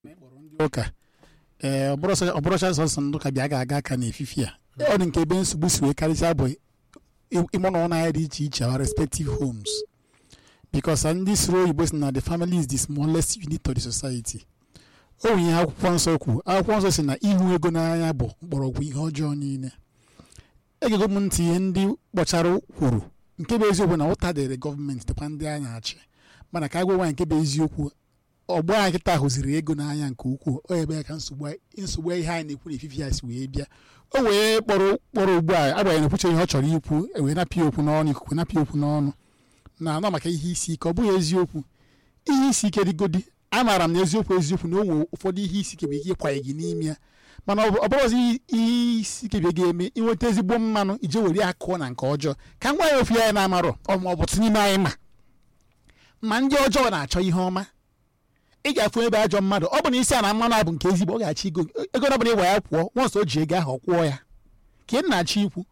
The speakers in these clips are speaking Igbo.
ụka ee ọbụrụcha sọsọ ndị ụka bịa ga-aga aka n'efifi a ọ dị nke ebe nsogbu si wee karịsịa bụ ịmụ na ụlọ ahịa dị iche iche our respective homes because ndị siri oyibo si na the family is the smallest unit of the society o nwere ihe akwụkwọ nsọ kwu akwụkwọ nsọ si na ihu ego n'anya bụ mgbọrọgwụ ihe ọjọọ niile egego m ntị ihe ndị kpọchara kwuru nke bụ eziokwu na ụta dịrị gọọmenti dịkwa ndị anya achị mana ka agwa nwaanyị nke bụ eziokwu ọgbọ anyị kịta hụziri ego n'anya nke ukwuu o ebe ya ka nsogbu ihe anyị na-ekwu n'efifi ya si wee bịa o wee kpọrọ kpọrọ ugbu a agbanyeghị na-ekwuche ihe ọ chọrọ ikwu wee napịa okwu n'ọnụ ikuku napịa okwu n'ọnụ na anọ maka ihe isi ike ọ bụghị eziokwu ihe isi ike dịgodi amaara m na eziokwu eziokwu na o nwere ụfọdụ ihe isi ike bụ ike ịkwanye gị n'ime ya mana ọ bụrụzi ihe isi ike bịa ga-eme inweta ezigbo mmanụ ije were akụọ na nke ọjọọ ka ngwa ya ofu ya na-amarọ ma ọ bụ n'ime anyị ma ma ndị ọjọọ na-achọ ihe ọma ị ga-afụ ebe ajọ mmadụ ọ bụ na isi a na mmanụ abụ nke ezigbo ọ ga-achọ ego ego ọ bụla ịgwa ya kwụọ nwọnsọ o ji ego ahụ ọ kwụọ ya ka ị na-achọ ikwu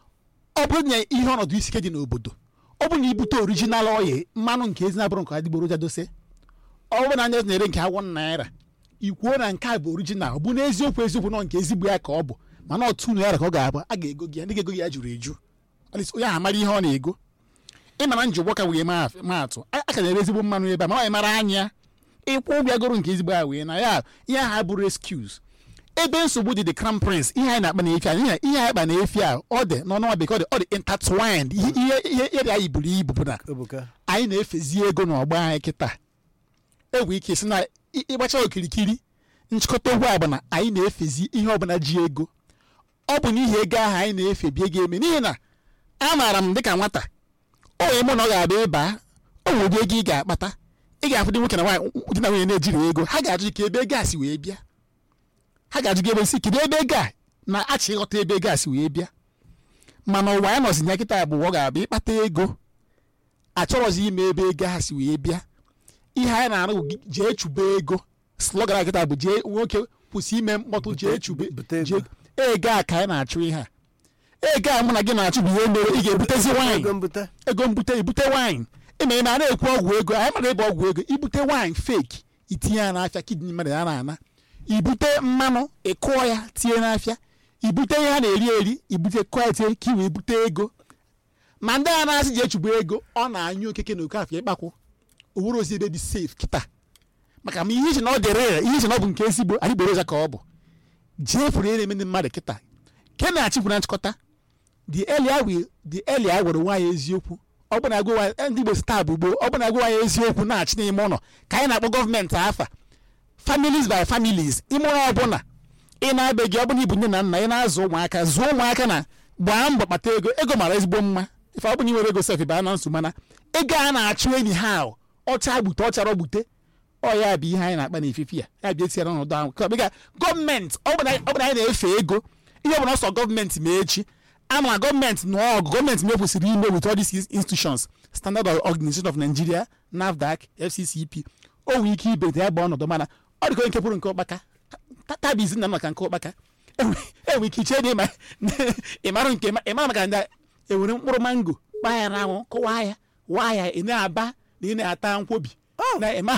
ọ bụrụ na ihe ọnọdụ isi ike dị n'obodo ọ bụ na ibute orijinal ọya mmanụ nke ezi na-abụrụ nke adịgboroja dose ọ bụ na anya na-ere nke agwọ naira ikwuo na nke a bụ orijinal ọ bụ na eziokwu eziokwu nọ nke ezigbo ya ka ọ bụ mana otu naira ka ọ ga-abụ a ga-ego gị ya ndị ga-ego gị ya juru eju onye ahụ amara ihe ọ na-ego ịmara njikwa ka wee maatụ a ka na-ere ezigbo mmanụ ebe a ma ọ mara anya ịkwụ ụgwọ goro nke ezigbo ya wee na ya ihe ahụ bụrụ excuse ebe nsogbu dị the crown prince ihe anyị na-akpa na-efi a ihe anyị akpa na-efi a ọ dị n'ọnụnwa bekee ọ dị ọ dị intertwined ihe ihe ihe anyị buru ibu bụ na anyị na-efezi ego n'ọgbọ anyị kịta egwu ike si na ịgbacha okirikiri nchịkọta okwu a bụ na anyị na-efezi ihe ọbụla ji ego ọ bụ n'ihi ego ahụ anyị na-efe bie ga-eme n'ihi na amaara m dịka nwata o wee mụ na ọ ga-abịa ịba o nwere ụdị ego ị ga-akpata ị ga-afụ dị nwoke na nwaanyị di na nwunye na-ejiri ego ha ga-ajụ ka ebe ego a si wee bịa ha ga-ajụ gị ebe si kedu ebe ego a na-achị ịghọta ebe ego a si wee bịa mana ụwa ya nọzi ya kịta bụ ọ ga-abịa ịkpata ego achọrọzi ime ebe ego ha si wee bịa ihe anyị na-arụ jee chube ego slọgara kịta bụ jee nwoke kwụsị ime mkpọtụ jee chube ego a ka anyị na-achụ ihe a ego a mụ na gị na-achụ bụ ihe mere ị ga-ebutezi waịn ego mbute ibute waịn eme eme a na-ekwu ọgwụ ego anyị mara ebe ọgwụ ego ibute waịn feki itinye ya n'afịa kidney mmadụ ya na-ana ibute mmanụ ịkụọ ya tinye n'afịa ibute ihe a na-eri eri ibute kụọ ya tinye ka i wee bute ego ma ndị a na-asị ji echugbu ego ọ na-anyụ okeke na oke afịa ịkpakwụ owere ozi ebe dị safe kịta maka ma ihe iche na ọ dị rere ihe iche na ọ bụ nke ezigbo adịgboroja ka ọ bụ jee furu ihe na-eme ndị mmadụ kịta ke na-achịkwu na nchịkọta the earlier we the earlier gwara nwaanyị eziokwu ọ bụ na agwa ndị Igbo taa bụ gboo ọ bụ na agwa nwaanyị eziokwu na-achị n'ime ụlọ ka anyị na-akpọ gọọmenti afa families by families ime ụlọ ọbụla ị na-abeghị ọ bụla ibu nne na nna ị na-azụ ụmụaka zụọ ụmụaka na gbaa mbọ kpata ego ego mara ezigbo mma ife ọ bụla nwere ego sef baa na nsogbu mana ego a na-achụ enyi ha ọcha gbute ọchara gbute ọ ya bụ ihe anyị na-akpa n'ififi ya ya bịa tiara n'ọnọdụ ahụ ka ọbịga gọọmenti ọ bụla anyị na-efe ego ihe ọ bụla ọsọ gọọmenti ma echi ama gọọmenti na ọgụ gọọmenti mekwesịrị ime with all these institutions standard organization of nigeria nafdac fccp o nwere ike ibete ya bụ ọnọdụ mana ọ dịka nke pụrụ nke ụkpaka tabizi na maka nke ụkpaka enwere ike iche dị ịmara nke ịmara maka ndị enwere mkpụrụ mango kpaa ya n'anwụ kụwaa ya waa ya ị na-aba na ị na-ata nkwobi na ịma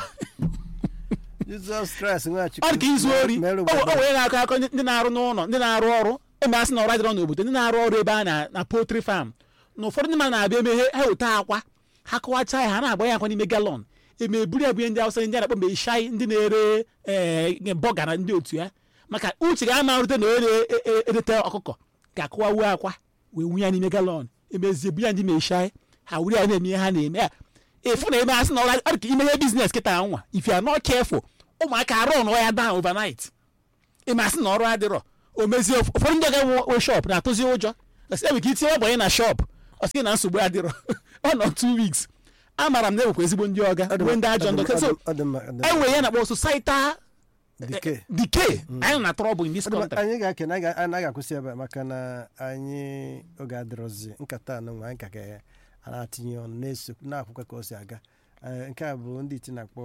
ọ dịka izu ori o wee na-akọ akọ ndị na-arụ n'ụlọ ndị na-arụ ọrụ eme asị na ọrụ adịrọ n'obodo ndị na-arụ ọrụ ebe a na poultry farm na ụfọdụ ndị mmadụ na-abịa emeghe ha weta akwa ha kọwacha ya ha na-agba ya akwa n'ime galọn eme eburu ebunye ndị awụsa ndị a na-akpọ mgbe shai ndị na-ere ee bọga na ndị otu ya maka uche ga-ama rute na onye na-erete ọkụkọ ga-akụwawuo akwa wee wunye ya n'ime galọn emezie bu ya ndị meshai ha wuri ya na-eme ihe ha na-eme ya efu na eme asị na ọrụ adịka imeghe biznes kịta nwa if you are not careful ụmụaka arụ nọ ya down overnight eme asị na ọrụ adịrọ o mezie ụfọdụ ndị ga-enwe shop na-atụzi ụjọ ebe ka itinye ọgbanye na shop ọ sị na nsogbu adịrọ ọ nọ two weeks amara m na enwekwa ezigbo ndị ọga nwee ndị ajọ ndọ so enwe ya na-akpọ societal decay anyị na trọbụl in this country anyị ga-ekene anaghị akwụsị ebe maka na anyị oge adịrọzi nkata anụnwa anyị ka ga na-atinye ọnụ na-eso na-akwụkwọ ka o si aga nke a bụ ndị iti na-akpọ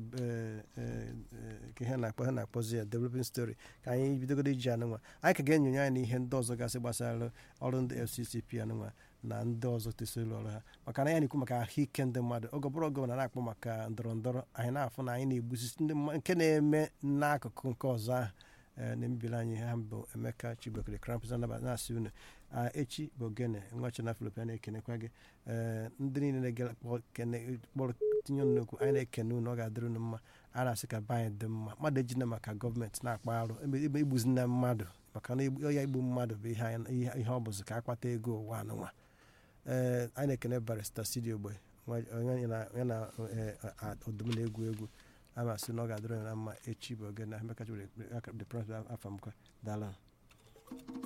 ka ha na-akpọ ha na-akpọzi ya developing story ka anyị bidogoro iji anụnwa anyị ka ga-enyonye anyị n'ihe ndị ọzọ gasị gbasara ọrụ ndị FCCP anụnwa na ndị ọzọ tesoro ọrụ ha maka na ya na-ekwu maka ahụike ndị mmadụ oge ọbụrụ oge na na-akpọ maka ndọrọ ndọrọ anyị na-afụ na anyị na-egbusisi ndị mma- nke na-eme n'akụkụ nke ọzọ ahụ ee, na-emebiri anyị ha bụ emeka chibokere krampus anaba na-asị unu a, echi bụ ogene nwachi na filip na-ekenekwa gị ee ndị niile na-ege kpọ- kene- kpọrọ tinye unu n'okwu anyị na-ekene unu ọ ga-adịrị unu mma a na-asị ka be anyị dị mma mmadụ ejina maka gọọmenti na-akpa arụ ebe ebe igbuzina mmadụ maka na igbu- ya igbu mmadụ bụ ihe anyị- ihe ihe ọ bụzi ka akpata ego ụwa anụnwa ee anyị na-ekene barista studio ogbe onye ya na- ya na ee, a- ọdụm na-egwu egwu a masị na ọ ga-adịrị unu na mma echi bụ oge na emeka chibere the prince afamkwa dala